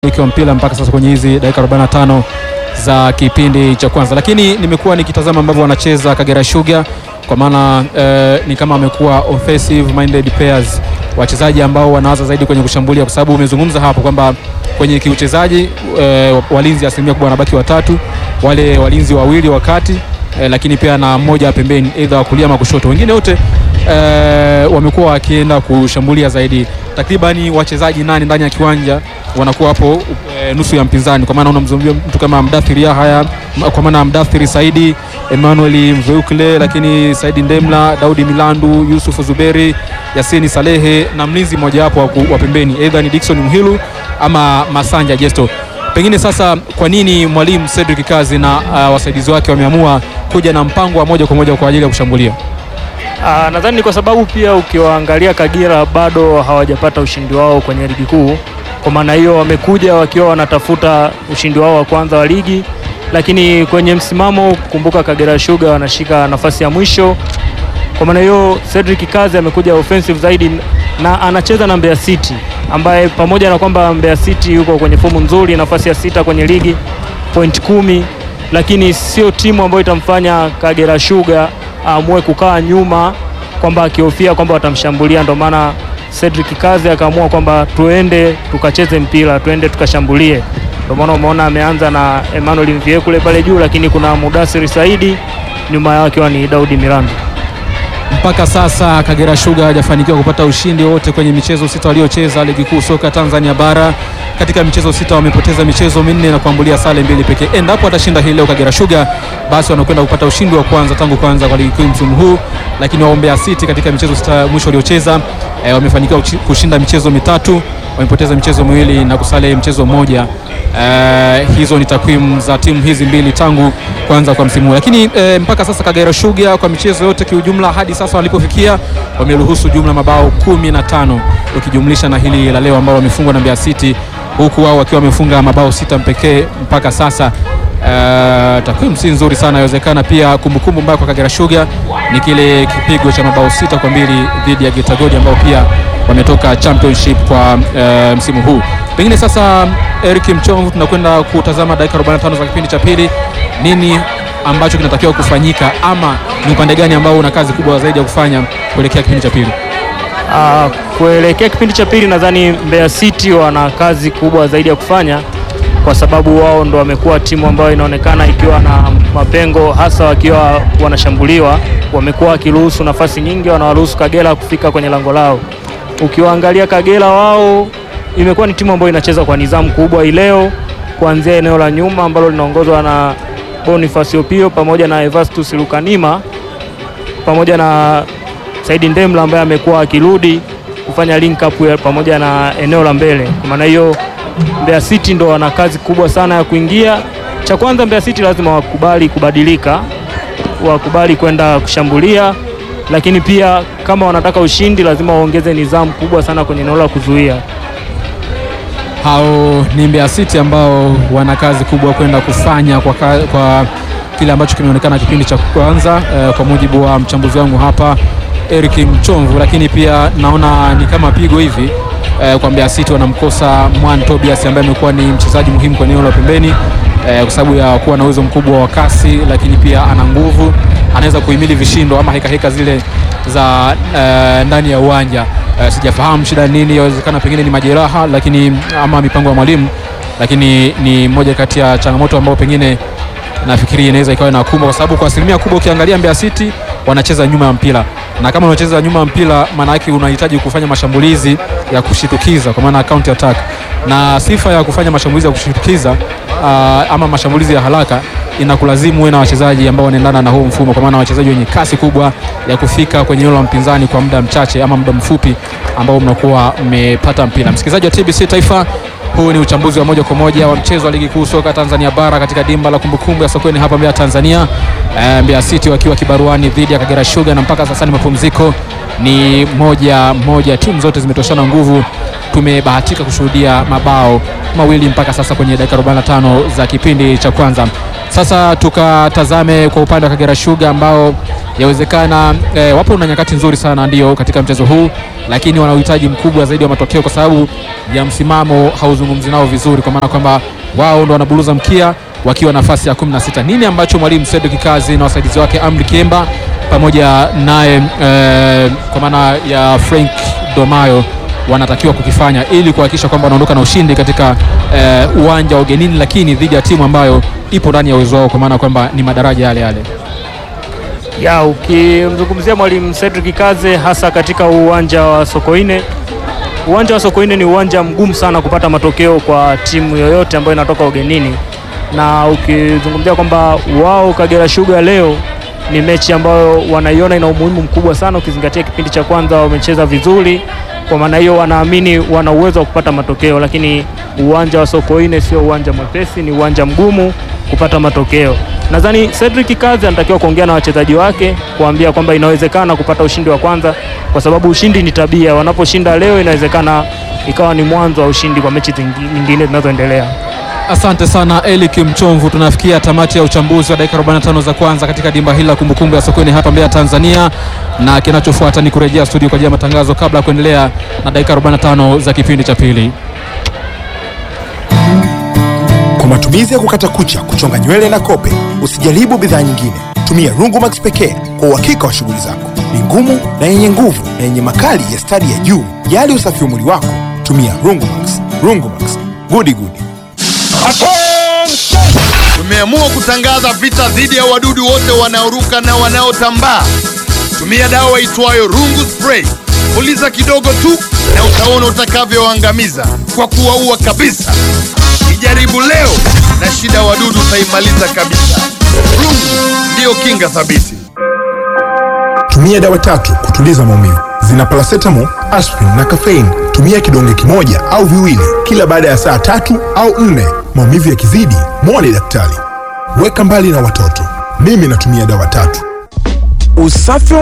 wa mpira mpaka sasa kwenye hizi dakika 45 za kipindi cha kwanza, lakini nimekuwa nikitazama ambavyo wanacheza Kagera Sugar kwa maana eh, ni kama wamekuwa offensive minded players, wachezaji ambao wanawaza zaidi kwenye kushambulia, kwa sababu umezungumza hapo kwamba kwenye kiuchezaji eh, walinzi asilimia kubwa wanabaki watatu, wale walinzi wawili wakati eh, lakini pia na mmoja pembeni, aidha wa kulia ama kushoto, wengine wote eh, wamekuwa wakienda kushambulia zaidi. Takribani wachezaji nane ndani ya kiwanja wanakuwa hapo e, nusu ya mpinzani, kwa maana unamzungumzia mtu kama Mdathiri Yahya, kwa maana Mdathiri Saidi, Emmanuel Mveukle, lakini Saidi Ndemla, Daudi Milandu, Yusuf Zuberi, Yasini Salehe na mlinzi mmoja wapo wa pembeni, aidha ni Dickson Mhilu ama Masanja Jesto. Pengine sasa, kwa nini mwalimu Cedric Kazi na uh, wasaidizi wake wameamua kuja na mpango wa moja kwa moja kwa ajili ya kushambulia? Ah, nadhani ni kwa sababu pia ukiwaangalia Kagera bado hawajapata ushindi wao kwenye ligi kuu. Kwa maana hiyo wamekuja wakiwa wanatafuta ushindi wao wa kwanza wa ligi, lakini kwenye msimamo, kumbuka Kagera Sugar wanashika nafasi ya mwisho. Kwa maana hiyo Cedric Kazi amekuja offensive zaidi na anacheza na Mbeya City ambaye pamoja na kwamba Mbeya City yuko kwenye fomu nzuri, nafasi ya sita kwenye ligi, point kumi, lakini sio timu ambayo itamfanya Kagera Sugar aamue kukaa nyuma kwamba akihofia kwamba watamshambulia. Ndio maana Cedric Kazi akaamua kwamba tuende tukacheze mpira, tuende tukashambulie. Ndio maana umeona ameanza na Emmanuel Mviekule pale juu, lakini kuna Mudasiri Saidi nyuma yake akiwa ni Daudi Milandu. Mpaka sasa Kagera Sugar hajafanikiwa kupata ushindi wote kwenye michezo sita waliocheza ligi kuu soka Tanzania bara. Katika michezo sita wamepoteza michezo minne na kuambulia sare mbili pekee. Endapo atashinda hii leo Kagera Sugar, basi wanakwenda kupata ushindi wa kwanza tangu kwanza kwa ligi kuu msimu huu. Lakini waombea City katika michezo sita mwisho waliocheza e, wamefanikiwa kushinda michezo mitatu, wamepoteza michezo miwili na kusale mchezo mmoja. E, hizo ni takwimu za timu hizi mbili tangu kwanza kwa msimu huu. Lakini e, mpaka sasa Kagera Sugar kwa michezo yote kiujumla hadi sasa walipofikia wameruhusu jumla mabao kumi na tano ukijumlisha na hili la leo ambao wamefungwa na Mbeya City huku wao wakiwa wamefunga mabao sita pekee mpaka sasa. Uh, takwimu si nzuri sana. Inawezekana pia kumbukumbu mbaya kwa Kagera Sugar ni kile kipigo cha mabao sita kwa mbili dhidi ya Geita Gold ambao pia wametoka championship kwa uh, msimu huu. Pengine sasa, Eric Mchomvu, tunakwenda kutazama dakika 45 za kipindi cha pili. Nini ambacho kinatakiwa kufanyika ama ni upande gani ambao una kazi kubwa zaidi ya kufanya kuelekea kipindi cha pili? Uh, kuelekea kipindi cha pili nadhani Mbeya City wana kazi kubwa zaidi ya kufanya kwa sababu wao ndo wamekuwa timu ambayo inaonekana ikiwa na mapengo, hasa wakiwa wanashambuliwa. Wamekuwa wakiruhusu nafasi nyingi, wanawaruhusu Kagera kufika kwenye lango lao. Ukiwaangalia Kagera, wao imekuwa ni timu ambayo inacheza kwa nidhamu kubwa ileo, kuanzia eneo la nyuma ambalo linaongozwa na Boniface Opio pamoja na Evastus Lukanima pamoja na Saidi Ndemla ambaye amekuwa akirudi kufanya link up pamoja na eneo la mbele. Kwa maana hiyo Mbeya City ndo wana kazi kubwa sana ya kuingia. Cha kwanza, Mbeya City lazima wakubali kubadilika, wakubali kwenda kushambulia, lakini pia kama wanataka ushindi lazima waongeze nidhamu kubwa sana kwenye eneo la kuzuia. Hao ni Mbeya City ambao wana kazi kubwa kwenda kufanya kwa, ka, kwa kile ambacho kimeonekana kipindi cha kwanza eh, kwa mujibu wa mchambuzi wangu hapa Eric Mchomvu, lakini pia naona ni kama pigo hivi eh, kwa Mbeya City wanamkosa Mwan Tobias ambaye amekuwa ni mchezaji muhimu kwa eneo la pembeni eh, kwa sababu ya kuwa na uwezo mkubwa wa kasi, lakini pia ana nguvu, anaweza kuhimili vishindo ama heka heka zile za eh, ndani ya uwanja eh, sijafahamu shida nini, inawezekana pengine ni majeraha, lakini ama mipango ya mwalimu, lakini ni moja kati ya changamoto ambayo pengine nafikiri inaweza ikawa inakumba kwa sababu kwa asilimia kubwa ukiangalia Mbeya City wanacheza nyuma ya mpira, na kama unacheza nyuma ya mpira, maana yake unahitaji kufanya mashambulizi ya kushitukiza, kwa maana counter attack, na sifa ya kufanya mashambulizi ya kushitukiza uh, ama mashambulizi ya haraka inakulazimu uwe na wachezaji ambao wanaendana na huu mfumo, kwa maana wachezaji wenye kasi kubwa ya kufika kwenye eneo la mpinzani kwa muda mchache ama muda mfupi ambao mnakuwa mmepata mpira. Msikilizaji wa TBC Taifa, huu ni uchambuzi wa moja kwa moja wa mchezo wa ligi kuu soka Tanzania bara katika dimba la kumbukumbu ya Sokoni hapa Mbeya, Tanzania. E, Mbeya City wakiwa kibaruani dhidi ya Kagera Sugar, na mpaka sasa ni mapumziko ni moja moja, timu zote zimetoshana nguvu tumebahatika kushuhudia mabao mawili mpaka sasa kwenye dakika 45 za kipindi cha kwanza. Sasa tukatazame kwa upande wa Kagera Sugar ambao yawezekana e, wapo na nyakati nzuri sana ndio katika mchezo huu, lakini wana uhitaji mkubwa zaidi wa matokeo kwa sababu ya msimamo hauzungumzi nao vizuri, kwa maana kwamba wao ndo wanabuluza mkia wakiwa nafasi ya 16. Nini ambacho mwalimu Cedric Kazi na wasaidizi wake Amri Kiemba pamoja naye e, kwa maana ya Frank Domayo wanatakiwa kukifanya ili kuhakikisha kwamba wanaondoka na ushindi katika e, uwanja wa ugenini, lakini dhidi ya timu ambayo ipo ndani ya uwezo wao, kwa maana kwamba ni madaraja yale yale. Ya, ukimzungumzia mwalimu Cedric Kaze hasa katika uwanja wa Sokoine, uwanja wa Sokoine ni uwanja mgumu sana kupata matokeo kwa timu yoyote ambayo inatoka ugenini, na ukizungumzia kwamba wao Kagera Sugar leo ni mechi ambayo wanaiona ina umuhimu mkubwa sana, ukizingatia kipindi cha kwanza wamecheza vizuri. Kwa maana hiyo, wanaamini wana uwezo wa kupata matokeo, lakini uwanja wa Sokoine sio uwanja mwepesi, ni uwanja mgumu kupata matokeo. Nadhani Cedric Kazi anatakiwa kuongea na wachezaji wake kuambia kwamba inawezekana kupata ushindi wa kwanza, kwa sababu ushindi ni tabia. Wanaposhinda leo, inawezekana ikawa ni mwanzo wa ushindi kwa mechi nyingine zinazoendelea. Asante sana Elik Mchomvu. Tunafikia tamati ya uchambuzi wa dakika 45 za kwanza katika dimba hili la kumbukumbu ya Sokoine hapa Mbeya, Tanzania, na kinachofuata ni kurejea studio kwa ajili ya matangazo kabla ya kuendelea na dakika 45 za kipindi cha pili. Kwa matumizi ya kukata kucha, kuchonga nywele na kope, usijaribu bidhaa nyingine. Tumia Rungumax pekee kwa uhakika wa shughuli zako. Ni ngumu na yenye nguvu na yenye makali ya stadi ya juu. Jali usafi wa mwili wako, tumia Rungumax. Rungumax, gudi gudi. Tumeamua kutangaza vita dhidi ya wadudu wote wanaoruka na wanaotambaa. Tumia dawa itwayo Rungu Spray. Puliza kidogo tu na utaona utakavyoangamiza kwa kuwaua kabisa. Ijaribu leo na shida ya wadudu utaimaliza kabisa. Rungu ndiyo kinga thabiti. Tumia dawa tatu kutuliza maumivu. Zina paracetamol, aspirin na caffeine. Tumia kidonge kimoja au viwili kila baada ya saa tatu au nne. Maumivu yakizidi, mwone daktari. Weka mbali na watoto. Mimi natumia dawa tatu. Usafi wa